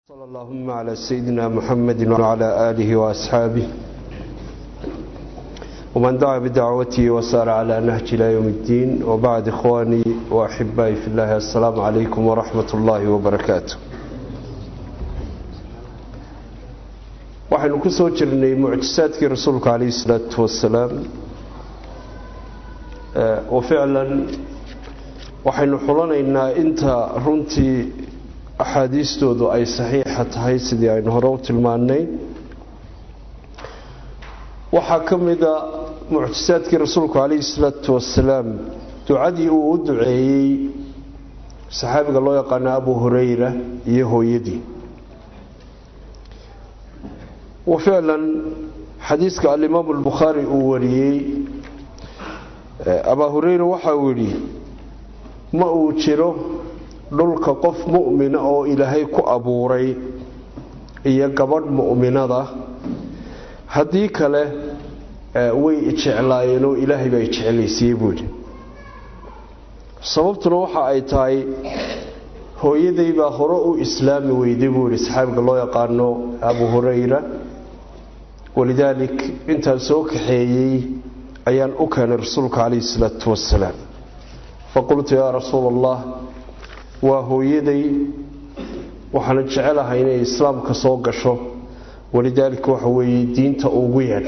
صلى اللهم على سيدنا محمد وعلى آله وأصحابه ومن دعا بدعوته وسار على نهج إلى يوم الدين وبعد إخواني وأحبائي في الله السلام عليكم ورحمة الله وبركاته waxaynu ku soo jirnay mucjisaadkii rasuulka calayhi salaatu wasalaam oo ficlan waxaynu xulanaynaa inta runtii axaadiistoodu ay saxiixa tahay sidii aynu hore u tilmaannay waxaa ka mida mucjisaadkii rasuulku calayhi salaatu wasalaam ducadii uu u duceeyey saxaabiga loo yaqaano abu hurayra iyo hooyadii wa ficlan xadiiska alimaamu albukhaari uu wariyey abaa hureyra waxa uu yidhi ma uu jiro dhulka qof mu'mina oo ilaahay ku abuuray iyo gabadh mu'minada haddii kale way ijeclaayeen oo ilaahay baa ijeclaysiiyey buu yidhi sababtuna waxa ay tahay hooyaday baa hore u islaami weyday buu yidhi saxaabiga loo yaqaano abu hurayra walidaalik intaan soo kaxeeyey ayaan u keenay rasuulka calayhi salaatu wasalaam faqultu yaa rasuula allah waa hooyaday waxaana jecelahay inay islaamka soo gasho walidaalika waxa weeye diinta ugu yeedh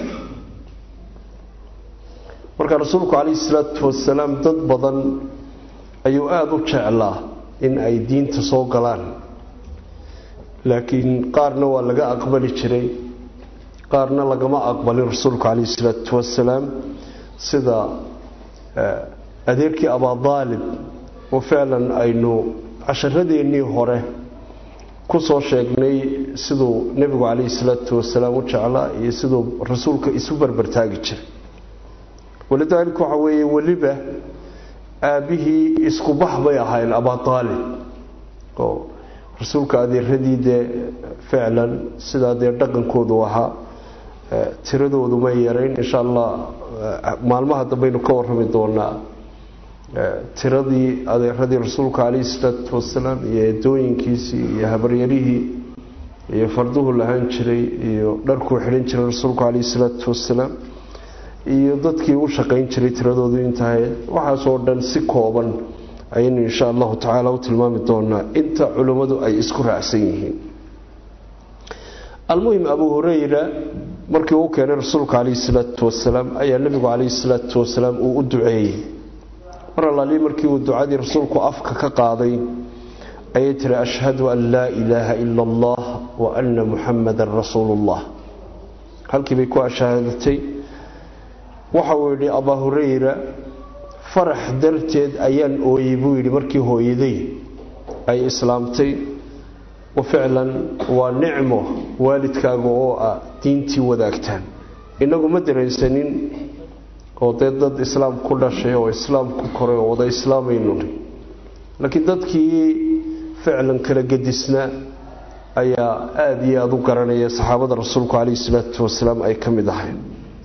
marka rasuulku calayhi salaatu wasalaam dad badan ayuu aada u jeclaa in ay diinta soo galaan laakiin qaarna waa laga aqbali jiray qaarna lagama aqbalin rasuulku calayhi salaatu wasalaam sida adeerkii abadaalib oo ficlan aynu casharadeenii hore ku soo sheegnay siduu nebigu calayhi salaatu wasalaam u jeclaa iyo siduu rasuulka isu barbartaagi jiray walidaalika waxa weeye weliba aabbihii isku bax bay ahayn abadaalib oo rasuulka adeeradii dee ficlan sidaa dee dhaqankoodu ahaa tiradoodu may yarayn insha allah maalmaha dambaynu ka warrami doonaa tiradii adeeradii rasuulka calayhi salaatu wasalaam iyo eedooyinkiisii iyo habaryarihii iyo farduhu lahaan jiray iyo dharkuu xidhan jiray rasuulku calayhi salaatu wasalaam iyo dadkii u shaqayn jiray tiradoodu intahay waxaasoo dhan si kooban ayaynu insha allahu tacaala u tilmaami doonaa inta culimmadu ay isku raacsan yihiin almuhim abu hurayra markii uu keenay rasuulka calayhi salaatu wasalaam ayaa nebigu calayhi salaatu wasalaam uu u duceeyey mar allaali markii uu ducadii rasuulku afka ka qaaday ayay tiri ashhadu an laa ilaaha ila allah wa anna muxamadan rasuulullah halkii bay ku ashaadatay waxa uu yidhi abaa hurayra farax darteed ayaan ooyey buu yidhi markii hooyaday ay islaamtay wa ficlan waa nicmo waalidkaaga oo ah diintii wadaagtaan innagu ma dareensanin oo dee dad islaam ku dhashay oo islaam ku koray oo wada islaamaynuni laakiin dadkii ficlan kala gedisnaa ayaa aada iyo aada u garanaya saxaabada rasuulku calayhi salaatu wasalaam ay ka mid ahayn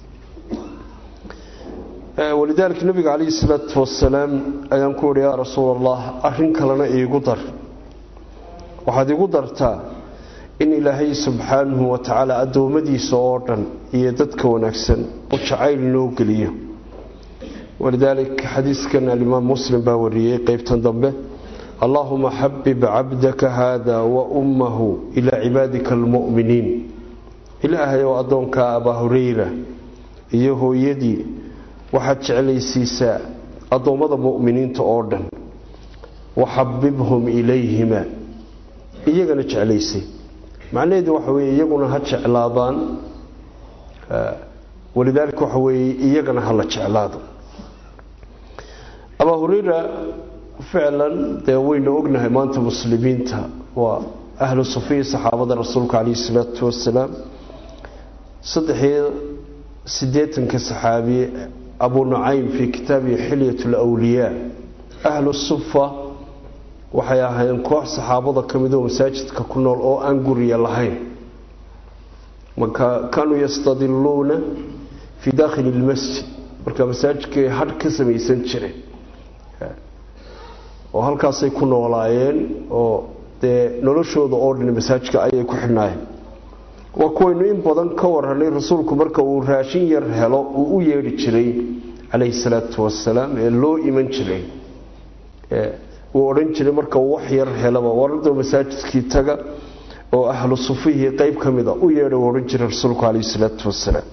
walidaalika nabiga calayhi salaatu wasalaam ayaan ku yihi yaa rasuul allah arrin kalena iigu dar waxaad igu dartaa in ilaahay subxaanahu wa tacaala addoommadiisa oo dhan iyo dadka wanaagsan u jacayl noo geliyo walidaalik xadiiskan alimaam muslim baa wariyey qeybtan dambe allaahuma xabib cabdaka haada wa ummahu ilaa cibaadika almu'miniin ilaahay oo addoonkaa abaa hurayra iyo hooyadii waxaad jeclaysiisaa addoommada mu'miniinta oo dhan waxabibhum ilayhima iyagana jeclaysay macnaheedu waxa weeye iyaguna ha jeclaadaan walidaalika waxa weeye iyagana ha la jeclaado abaa hureyra ficlan dee waynu ognahay maanta muslimiinta waa ahlu sufiya saxaabada rasuulka calayhi salaatu wasalaam saddexiyo siddeetanka saxaabiye abu nucaym fii kitaabihi xilyat lwliyaa ahlu sufa waxay ahaayeen koox saxaabada ka mid oo masaajidka ku nool oo aan guriya lahayn marka kaanuu yastadiluuna fii daakhili lmasjid marka masaajidkay hadh ka samaysan jireen oo halkaasay ku noolaayeen oo dee noloshooda oo dhan masaajidka ayay ku xidhnaayeen waa kuwaynu in badan ka waranay rasuulku marka uu raashin yar helo uu u yeedhi jiray calayhi salaatu wasalaam ee loo iman jiray uu odhan jiray marka uu wax yar helaba warada masaajidkii taga oo ahlu sufihii qeyb ka mida u yeedha uu odhan jiray rasuulku calayhi salaatu wasalaam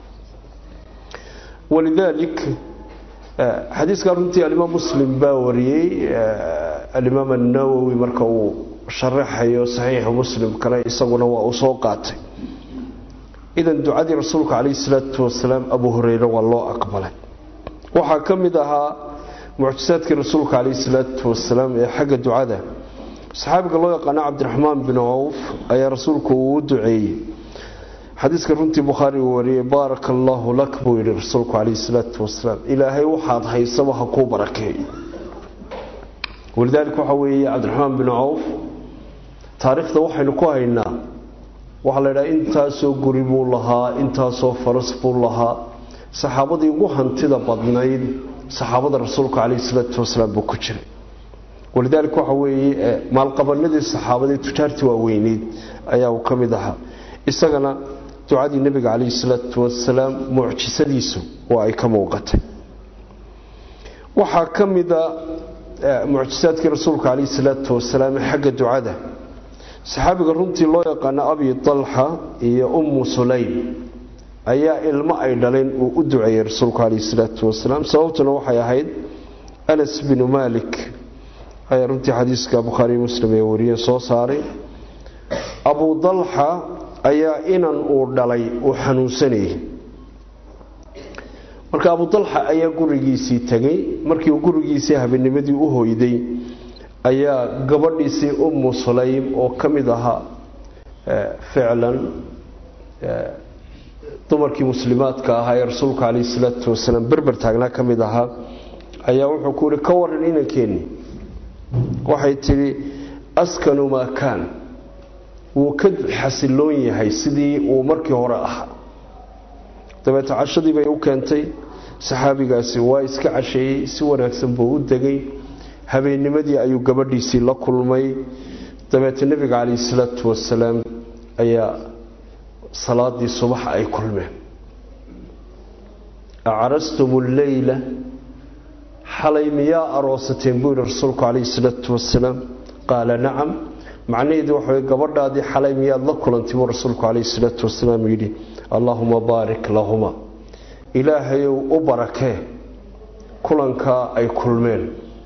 walidaalik xadiiskaa runtii alimaam muslim baa wariyey alimaam annawowi marka uu sharaxayo saxiixu muslim kale isaguna waa uu soo qaatay idan ducadii rasuulka calayhi salaatu wasalaam abu hureyre waa loo aqbalay waxaa ka mid ahaa mucjisaadkii rasuulka calayhi salaatu wasalaam ee xagga ducada saxaabiga loo yaqaano cabdiraxmaan bin cawf ayaa rasuulku uu u duceeyey xadiiska runtii bukhaari uu wariyey baaraka allaahu lak buu yidhi rasuulku calayhi salaatu wasalaam ilaahay waxaad haysaba ha kuu barakeeyo walidaalika waxaa weeye cabdiraxmaan bin cawf taariikhda waxaynu ku haynaa waxaa la ydhaha intaasoo guri buu lahaa intaasoo faras buu lahaa saxaabadii ugu hantida badnayd saxaabada rasuulka calayhi salaatu wasalaam buu ku jiray walidaalika waxa weeye maalqabanadii saxaabadii tujaartii waaweyneyd ayaa uu ka mid ahaa isagana ducadii nebiga calayhi salaatu wasalaam mucjisadiisu waa ay ka muuqatay waxaa ka mida mucjisaadkii rasuulka calayhi salaatu wasalaam ee xagga ducada saxaabiga runtii loo yaqaano abi dalxa iyo ummu sulaym ayaa ilmo ay dhaleen uu u duceeyey rasuulku calayhi salaatu wasalaam sababtuna waxay ahayd anas binu malik ayaa runtii xadiiska bukhaariyo muslim ee wariyeen soo saaray abu dalxa ayaa inan uu dhalay uu xanuunsanayay marka abu dalxa ayaa gurigiisii tegay markii uu gurigiisii habeenimadii u hoyday ayaa gabadhiisii ummu sulaym oo ka mid ahaa ficlan dumarkii muslimaadka ahaa ee rasuulka calayhi salaatu wasalaam berber taagnaa ka mid ahaa ayaa wuxuu ku yihi ka waran inankeeni waxay tidhi askanu maa kaan wuu ka xasiloon yahay sidii uu markii hore ahaa dabeeta cashadii bay u keentay saxaabigaasi waa iska casheeyey si wanaagsan buu u degay habeennimadii ayuu gabadhiisii la kulmay dabeeta nebiga calayhi salaatu wasalaam ayaa salaadii subax ay kulmeen acrastum lleyla xalay miyaa aroosateen buu yihi rasuulku calayhi salaatu wasalaam qaala nacam macnaheedu waxa way gabadhaadii xalay miyaad la kulantay buu rasuulku calayhi salaatu wasalaam yidhi allaahuma baarik lahuma ilaahayow u barakee kulankaa ay kulmeen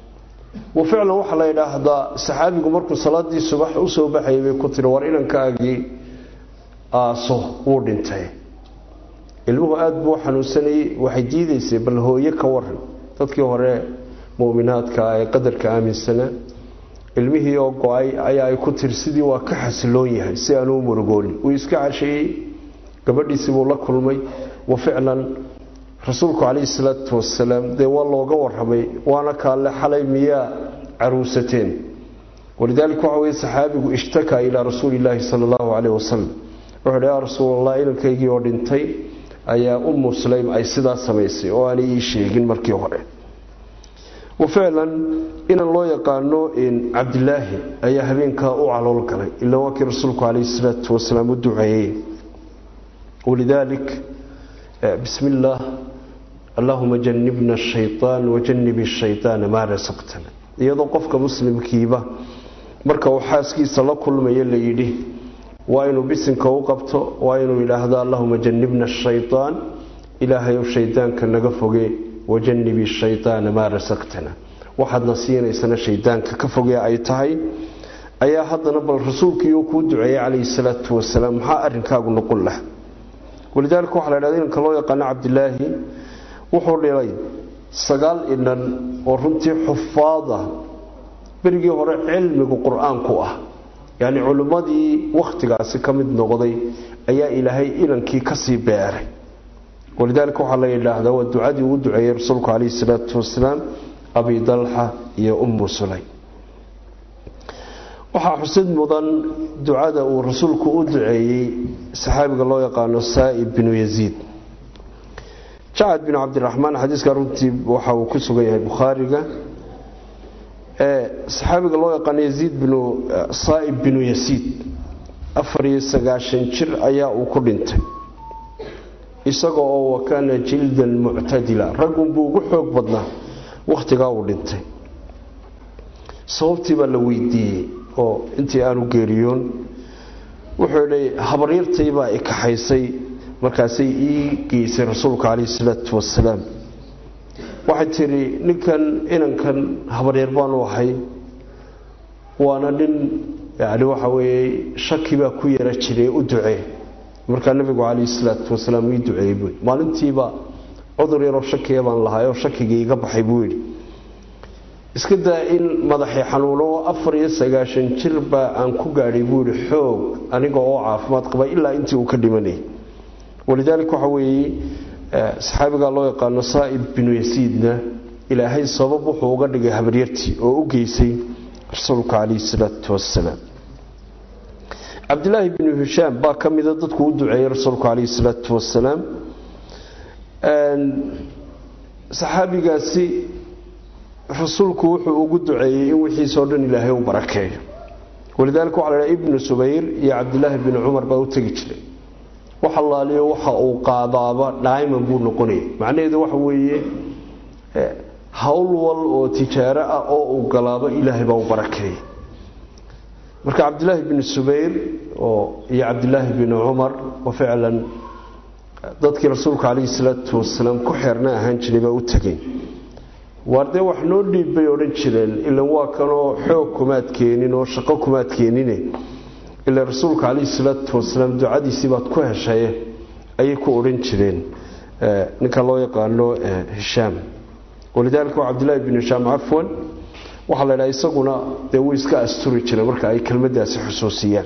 wa ficlan waxaa la yidhaahdaa saxaabigu markuu salaadii subax u soo baxayay bay ku tiri war inankaagii aaso wuu dhintay ilmuhu aada buu xanuunsanayey waxay diidaysay bal hooye ka waran dadkii hore muminaadka ee qadarka aaminsanaa ilmihii oo go-ay ayaa ay ku tiri sidii waa ka xasiloon yahay si aanuu murugoonin wuu iska casheeyey gabadhiisii buu la kulmay wa ficlan rasuulku calayhi salaatu wasalaam dee waa looga waramay waana kaalle xalay miyaa caruusateen walidaalika waxa weye saxaabigu ishtakaa ilaa rasuuli illaahi sala allahu caleyh wasalam wuxuu hi yaa rasuulallah inankaygii oo dhintay ayaa ummu sulaym ay sidaa samaysay oo aanay ii sheegin markii hore wa ficlan inan loo yaqaano cabdilaahi ayaa habeenkaa u calool galay ilaa waa kii rasuulku calayhi salaatu wasalaam u duceeyey walidaalik bismi illaah allahuma janibna ashaytaan wajanib shaytaana maa rasaqtana iyadoo qofka muslimkiiba marka uu xaaskiisa la kulmayo la yidhi waa inuu bisinka u qabto waa inuu yidhaahdo allahuma janibna ashaytaan ilaahayow shaydaanka naga foge wajanibi shaytaana maa rasaqtana waxaadna siinaysana shaydaanka ka fogee ay tahay ayaa haddana bal rasuulkiiuu kuu duceeyey calayhi salaatu wasalaam maxaa arrinkaagu noqon laha walidaalika waxaa la dhahda inanka loo yaqaano cabdilaahi wuxuu dhilay sagaal inan oo runtii xufaad ah berigii hore cilmigu qur-aanku ah yacni culimmadii wakhtigaasi ka mid noqday ayaa ilaahay inankii kasii beeray walidaalika waxaa la yidhaahdaa waa ducadii uu duceeyey rasuulku calayhi salaatu wasalaam abi dalxa iyo ummu sulaym waxaa xusid mudan ducada uu rasuulku u duceeyey saxaabiga loo yaqaano saa'ib binu yaziid jacad binu cabdiraxmaan xadiiska runtii waxa uu ku sugan yahay bukhaariga saxaabiga loo yaqaano yaziid binu saa'ib binu yasiid afar iyo sagaashan jir ayaa uu ku dhintay isaga oo wakaana jildan muctadila raggunbuu ugu xoog badnaa wakhtigaa uu dhintay sababtii baa la weydiiyey oo intii aanu geeriyoon wuxuu idhi habaryartay baa i kaxaysay markaasay ii geysay rasuulka calayhi salaatu wasalaam waxay tidhi ninkan inankan habaryar baanu ahay waana nin yani waxa weeye shaki baa ku yara jiray u ducee markaa nabigu calayhi salaatu wasalaam ii duceeyey buu maalintiiba cudur yaroo shakiya baan lahay oo shakigii iga baxay buu yidhi iska daa in madaxii xanuuno oo afar iyo sagaashan jir baa aan ku gaadhay buu yidhi xoog aniga oo caafimaad qaba ilaa intii uu ka dhimanayay walidaalika waxa weeye saxaabigaa loo yaqaano saa'ib binu yasiidna ilaahay sabab wuxuu uga dhigay habaryartii oo u geysay rasuulka calayhi salaatu wasalaam cabdilaahi binu hishaam baa ka mida dadku u duceeyey rasuulku calayhi salaatu wasalaam saxaabigaasi rasuulku wuxuu ugu duceeyey in wixiisoo dhan ilaahay u barakeeyo walidaalika waxa la dhaha ibnu subayr iyo cabdilaahi binu cumar baa u tegi jiray wax allaaliyo waxa uu qaadaaba dhayman buu noqonayay macnaheedu waxa weeye howl wal oo tijaaro ah oo uu galaaba ilaahay baa u barakeeyey marka cabdilaahi binu subayr oo iyo cabdilaahi binu cumar oo ficlan dadkii rasuulka calayhi salaatu wasalaam ku xeerna ahaan jiray baa u tegay waar dee wax noo dhiib bay odhan jireen ilan waa kanoo xoog kumaad keenin oo shaqo kumaad keenine ila rasuulka calayhi salaatu wasalaam ducadiisii baad ku heshaye ayay ku odhan jireen ninka loo yaqaano hishaam walidaalika waa cabdillahi binu hishaam cafwan waxaa la ydhaha isaguna dee wuu iska asturi jiray marka ay kelmadaasi xusuusiyaan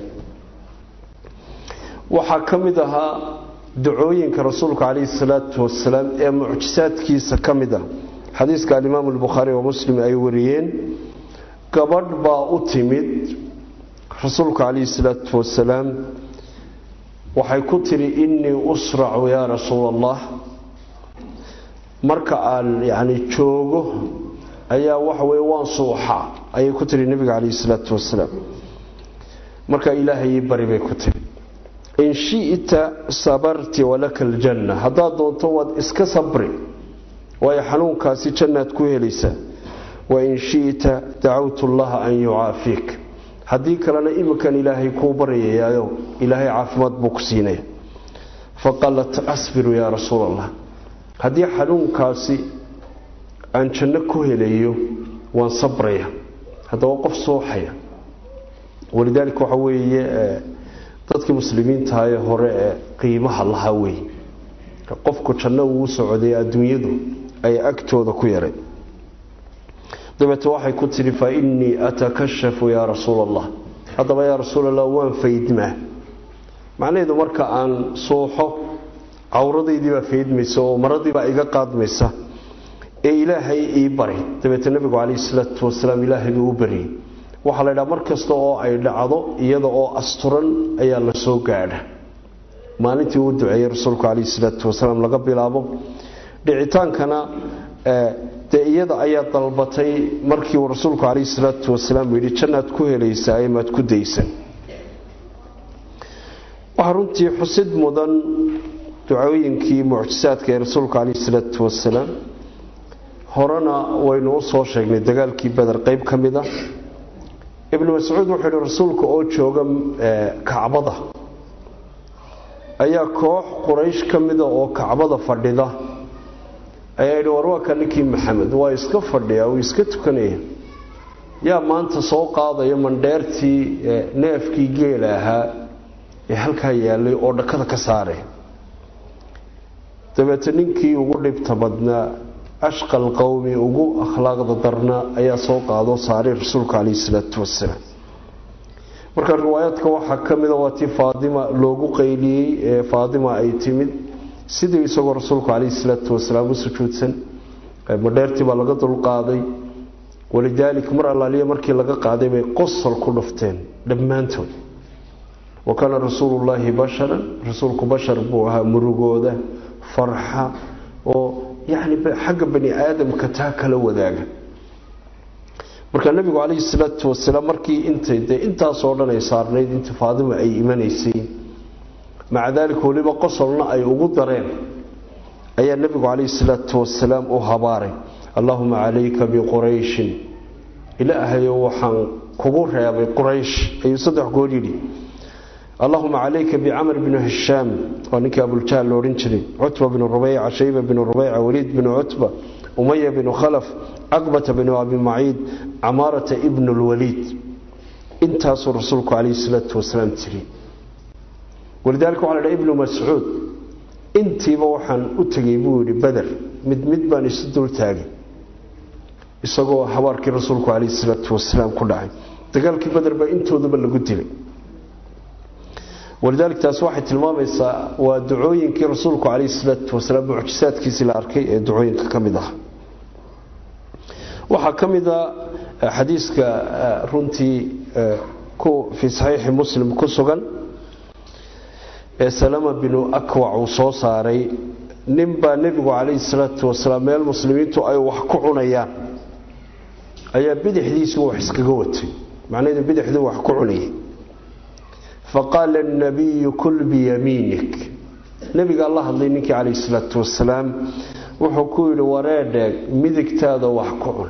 waxaa ka mid ahaa ducooyinka rasuulka calayhi salaatu wasalaam ee mucjisaadkiisa ka mid ah xadiiska alimaamu albukhaari wa muslim ay wariyeen gabadh baa u timid rasuulka calayhi salaatu wasalaam waxay ku tidhi innii usracu yaa rasuul allah marka aan yacni joogo ayaa waxa weye waan suuxa ayay ku tihi nebiga calayhi salaatu wasalaam marka ilaahay bari bay ku tihi in shi'ta sabarti walaka aljanna haddaad doonto waad iska sabri waayo xanuunkaasi jannaad ku helaysaa wain shi'ta dacawtu allaha an yucaafiik haddii kalena iminkan ilaahay kuu baryayaayo ilaahay caafimaad buu ku siinaya faqalat asbiru yaa rasuul allah haddii xanuunkaasi aan janno ku helayo waan sabraya haddaba qof sooxaya walidaalika waxa weeye dadkii muslimiintahaee hore ee qiimaha lahaa wey qofku janno uu socday adduunyadu ay agtooda ku yaray dabeete waxay ku tidhi fa innii atakashafu yaa rasuul allah haddaba yaa rasuul allah waan faydmaa macnaheedu marka aan suuxo cawradaydii baa faydmaysa oo maradiibaa iga qaadmaysa ee ilaahay ii bari dabeete nebigu calayhi salaatu wasalaam ilaahay buu u bariyey waxaa la ydhaha mar kasta oo ay dhacdo iyada oo asturan ayaa la soo gaadha maalintii uu duceeyey rasuulku calayhi salaatu wasalaam laga bilaabo dhicitaankana dee iyada ayaa dalbatay markii uu rasuulku calayhi salaatu wasalaam yidhi jannaad ku helaysaa maad ku daysan waxaa runtii xusid mudan ducooyinkii mucjisaadka ee rasuulka calayhi salaatu wasalaam horena waynu u soo sheegnay dagaalkii beder qeyb ka mid a ibnu mascuud wuxuu yidhi rasuulka oo jooga kacbada ayaa koox quraysh ka mida oo kacbada fadhida ayaa yidhi war waa ka ninkii maxamed waa iska fadhiya wuu iska tukanaya yaa maanta soo qaadaya mandheertii neefkii geela ahaa ee halkaa yaalay oo dhakada ka saaray dabeete ninkii ugu dhibta badnaa ashqal qowmi ugu akhlaaqda darna ayaa soo qaadoo saaray rasuulka calayhi salaatu wasalaam marka riwaayaadka waxaa ka mida waa tii faadima loogu qayliyey ee faadima ay timid sidii isagoo rasuulku calayhi salaatu wasalaam u sujuudsan madheertii baa laga dulqaaday walidaalik mar allaaliya markii laga qaaday bay qosol ku dhufteen dhammaantood wa kaana rasuulullaahi basharan rasuulku bashar buu ahaa murugooda farxa oo yacni xagga bani aadamka taa kala wadaaga marka nebigu calayhi salaatu wasalaam markii intay dee intaasoo dhan ay saarnayd intii faadima ay imanaysay maca daalika weliba qosolna ay ugu dareen ayaa nebigu calayhi salaatu wasalaam u habaaray allaahuma calayka biqurayshin ilaahayo waxaan kugu reebay quraysh ayuu saddex goor yidhi allahuma calayka bicamr bni hishaam waa ninkii abuljahl lo odhan jiray cutba bnu rubeyca shayba bnu rubeyca waliid bnu cutba umaya bnu khalaf caqbata bnu abi maciid camaarata ibnu lwaliid intaasuu rasuulku calayhi salaatu wasalaam tiri walidaalika waxa la dhaha ibnu mascuud intiiba waxaan u tegey buu yidhi beder mid mid baan isu dul taagay isagoo habaarkii rasuulku calayhi salaatu wasalaam ku dhacay dagaalkii beder baa intoodaba lagu dilay walidaalika taasi waxay tilmaamaysaa waa ducooyinkii rasuulku calayhi salaatu wasalaam mucjisaadkiisii la arkay ee ducooyinka ka mid ah waxaa ka mid a xadiiska runtii fii saxiixi muslim ku sugan ee salama binu akwac uu soo saaray nin baa nebigu calayhi salaatu wasalaam meel muslimiintu ay wax ku cunayaan ayaa bidixdiisii wax iskaga watay macnaheedu bidixdii wax ku cunayay faqaala nabiyu kul biyamiinik nebigaa la hadlay ninkii calayhi salaatu wasalaam wuxuu ku yidhi wareedheeg midigtaada wax ku cun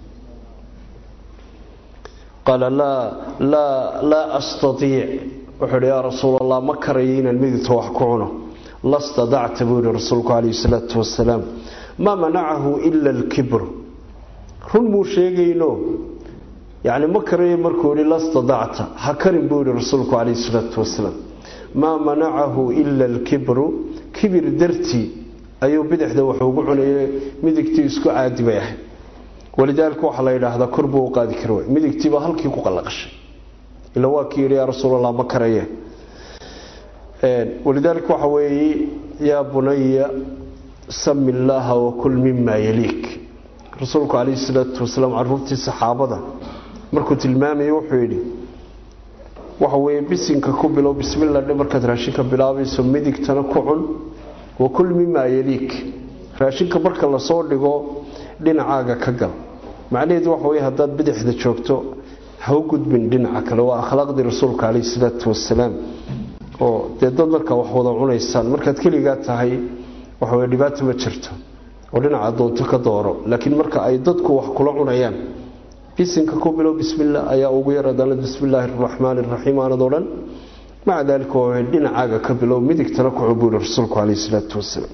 qaala laa astaiic wuxuu yidhi yaa rasuul allah ma karayo inaan midigta wax ku cuno la stadacta buu yihi rasuulku calayhi salaatu wasalaam maa manacahu ila alkibru run muu sheegayno yacni ma karayo markuu yihi la stadacta ha karin buu yihi rasuulku calayhi salaatu wasalaam maa manacahu ila alkibru kibir dartii ayuu bidixda wax ugu cunayay midigtii isku caadi bay ahayd walidaalika waxaa la yidhaahdaa kor buu u qaadi kari waay midigtiibaa halkii ku qallaqashay ila waa kii yidhi yaa rasuulallah ma karaye walidaalika waxa weeye yaa bunaya sami illaaha wakul mima yaliik rasuulku calayhi salaatu wasalaam caruurtii saxaabada markuu tilmaamayay wuxuu yidhi waxa weeye bisinka ku bilow bismillah dhe markaad raashinka bilaabayso midigtana ku cun wakul mima yaliik raashinka marka lasoo dhigo dhinacaaga ka gal macnaheedu waxa weye haddaad bidixda joogto ha u gudbin dhinaca kale waa akhlaaqdii rasuulka calayhi salaatu wasalaam oo dee dad markaa wax wada cunaysaan markaad keligaa tahay waxaweye dhibaato ma jirto oo dhinaca doonto ka dooro laakiin marka ay dadku wax kula cunayaan bisinka ku bilow bismillah ayaa ugu yar adaalad bismillaahi araxmaani araxiim aanad odhan maca daalika waa dhinacaaga ka bilow midigtana ku cubuuri rasuulku calayhi salaatu wasalaam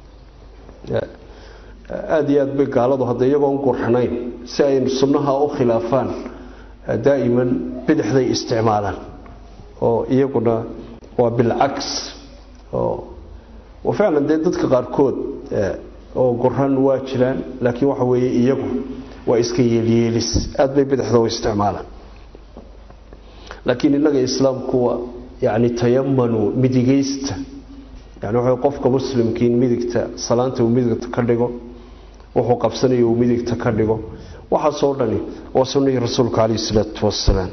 aada iyo aad bay gaaladu hadda iyagoon qurxanayn si ay sunnaha u khilaafaan daa'iman bidixday isticmaalaan oo iyaguna waa bilcaks oo ficlan dee dadka qaarkood oo qoran waa jiraan laakiin waxa weeye iyagu waa iska yeelyeelis aad bay bidixda u isticmaalaan laakiin innaga islaamku waa yani tayamanu midigaysta yani wuxuu qofka muslimkiin midigta salaanta uu midigta ka dhigo wuxuu qabsanayo uu midigta ka dhigo waxaasoo dhani waa sunnihii rasuulka calayhi salaatu wasalaam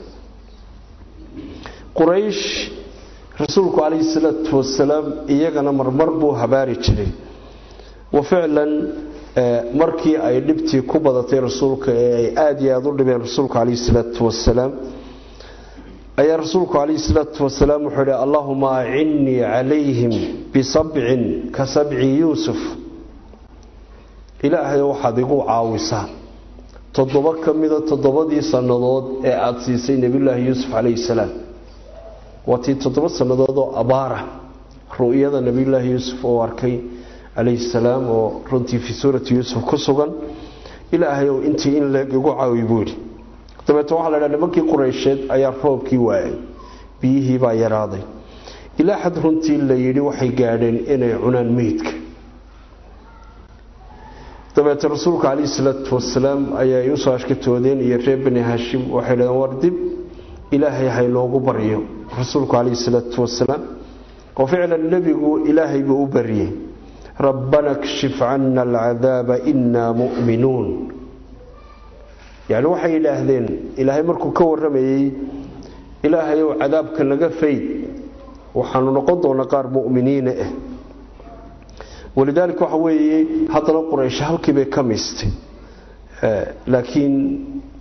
quraysh rasuulku calayhi salaatu wasalaam iyagana marmar buu habaari jiray wa ficlan markii ay dhibtii ku badatay rasuulka ee ay aada iyo aada u dhibeen rasuulka calayhi salaatu wasalaam ayaa rasuulku calayhi salaatu wasalaam wuxuu yidhi allahuma acinnii calayhim bisabcin ka sabci yuusuf ilaahay waxaad igu caawisaa toddoba ka mida toddobadii sannadood ee aada siisay nebiyulaahi yuusuf calayhi salaam waa tii toddoba sannadood oo abaara ru'yada nebiyulaahi yuusuf oo arkay calayhi salaam oo runtii fii suurati yuusuf ku sugan ilaahay ow intii in leeg igu caawi buu yidhi dabeete waxaa la dhaha nimankii qureysheed ayaa roobkii waayay biyihii baa yaraaday ilaa xad runtii la yidhi waxay gaadheen inay cunaan meydka dabeete rasuulka calayhi salaatu wasalaam ayaa ay usoo ashkatoodeen iyo reer bani haashim waxay dhaheen war dib ilaahay haynoogu baryo rasuulku calayhi salaatu wasalaam oo ficlan nebigu ilaahay buu u baryey rabbana kshif cana alcadaaba inaa mu'minuun yacni waxay yidhaahdeen ilaahay markuu ka warramayey ilaahay ow cadaabka naga fayd waxaanu noqon doonaa qaar mu'miniina ah walidaalika waxa weeye haddana quraysh halkii bay ka miistay laakiin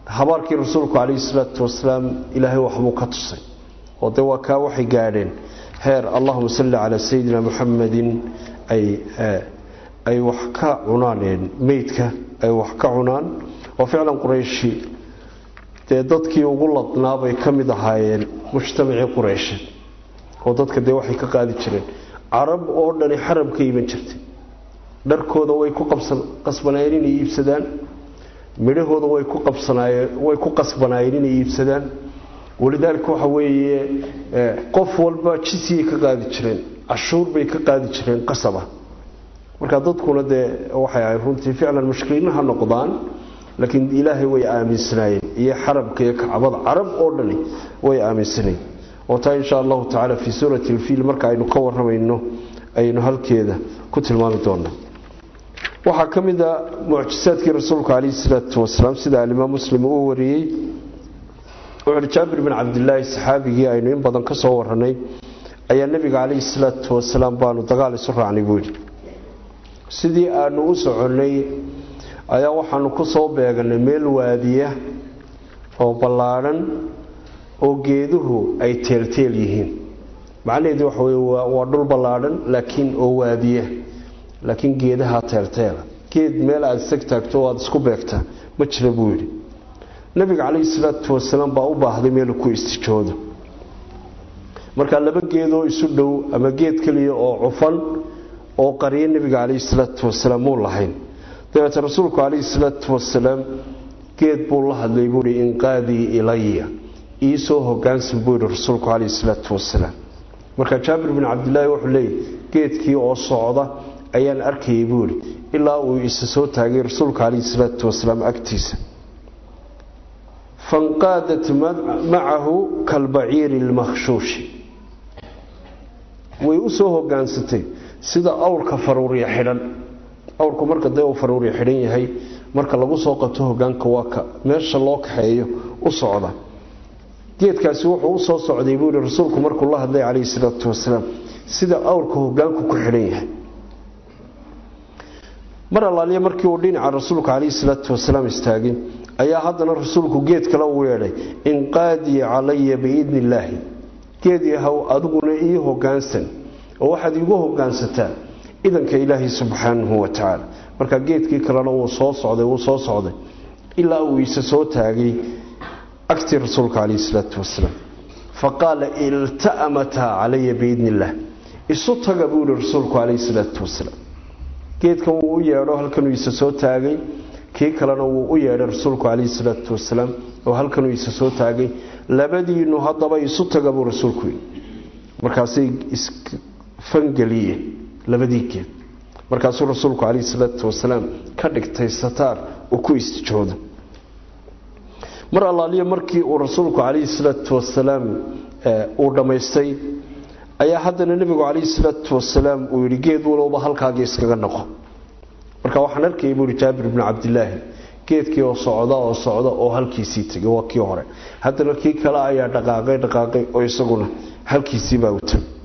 habaarkii rasuulku calayhi salaatu wasalaam ilaahay waxbuu ka tusay oo dee waa kaa waxay gaadheen heer allahuma salli calaa sayidina muxamadin ay ay wax ka cunaan meydka ay wax ka cunaan oo ficlan qurayshi dee dadkii ugu ladnaa bay ka mid ahaayeen mujtamacii qureysheed oo dadka dee waxay ka qaadi jireen carab oo dhani xarab ka iman jirtay dharkooda way ku qasbanaayeen inay iibsadaan midhahooda way ku qabsanaayeen way ku qasbanaayeen inay iibsadaan walidaalika waxa weeye qof walba jisiyay ka qaadi jireen cashuur bay ka qaadi jireen qasaba marka dadkuna dee waxay ahayd runtii ficlan mushkiliina ha noqdaan laakiin ilaahay way aaminsanaayeen iyo xarabka iyo kacbada carab oo dhani way aaminsanayeen oo taa insha allahu tacaala fii suurati alfiil marka aynu ka waramayno aynu halkeeda ku tilmaami doonaa waxaa ka mid a mucjisaadkii rasuulka calayhi salaatu wasalaam sida alimaam muslim uu wariyey wuxuuhi jaabir bin cabdilaahi saxaabigii aynu in badan ka soo waranay ayaa nebiga calayhi salaatu wasalaam baanu dagaal isu raacnay buu yidhi sidii aanu u soconnay ayaa waxaanu ku soo beeganay meel waadiya oo ballaadhan oo geeduhu ay teelteel yihiin macnaheedu waxa wey waa dhul ballaadhan laakiin oo waadiya laakiin geedaha teelteela geed meel aada isag taagto o aada isku beegtaa ma jira buu yidhi nabiga calayhi salaatu wasalaam baa u baahday meelu ku istijoodo markaa laba geedoo isu dhow ama geed keliya oo cufan oo qariya nebiga calayhi salaatu wasalaam muu lahayn dabeete rasuulku calayhi salaatu wasalaam geed buu la hadlay buuhi inqaadii ilaya iisoo hogaansan buu yidhi rasuulku calayhi salaatu wasalaam markaa jaabir bin cabdilaahi wuxuu leeyay geedkii oo socda ayaan arkayay buu yidhi ilaa uu isa soo taagay rasuulka calayhi salaatu wasalaam agtiisa fanqaadat macahu kalbaciiri lmakhshuushi way u soo hogaansatay sida awrka faruurya xidhan awrku marka dee uu faruurya xidhan yahay marka lagu soo qabto hogaanka waa ka meesha loo kaxeeyo u socda geedkaasi wuxuu u soo socday buu yihi rasuulku markuu la hadlay calayhi salaatu wasalaam sida awrka hogaanku ku xidhan yahay mar allaaliya markii uu dhinaca rasuulka calayhi salaatu wasalaam istaagay ayaa haddana rasuulku geed kale uu yeedhay inqaadii calaya biidni illaahi geed yahow adiguna ii hogaansan oo waxaad iigu hogaansataa idanka ilaahi subxaanahu wa tacaala marka geedkii kalena wuu soo socday wuu soo socday ilaa uu isa soo taagay agtii rasuulka calayhi salaatu wasalaam faqaala ilta'amataa calaya biidni illaah isu taga buu yihi rasuulku calayhi salaatu wasalaam geedkan wuu u yeedho halkanuu isa soo taagay kii kalena wuu u yeedhay rasuulku calayhi salaatu wasalaam oo halkanuu isa soo taagay labadiinu haddaba isu taga buu rasuulku yidhi markaasay isfangeliyeen labadii geed markaasuu rasuulku calayhi salaatu wasalaam ka dhigtay sataar uu ku istijoodo mar allaaliya markii uu rasuulku calayhi salaatu wasalaam uu dhammaystay ayaa haddana nebigu calayhi salaatu wasalaam uu yidhi geed walowba halkaagii iskaga noqo marka waxaan arkayay buuhi jaabir bnu cabdilaahi geedkii oo socda oo socda oo halkiisii tegay waa kii hore haddana kii kale ayaa dhaqaaqay dhaqaaqay oo isaguna halkiisiibaa u tagay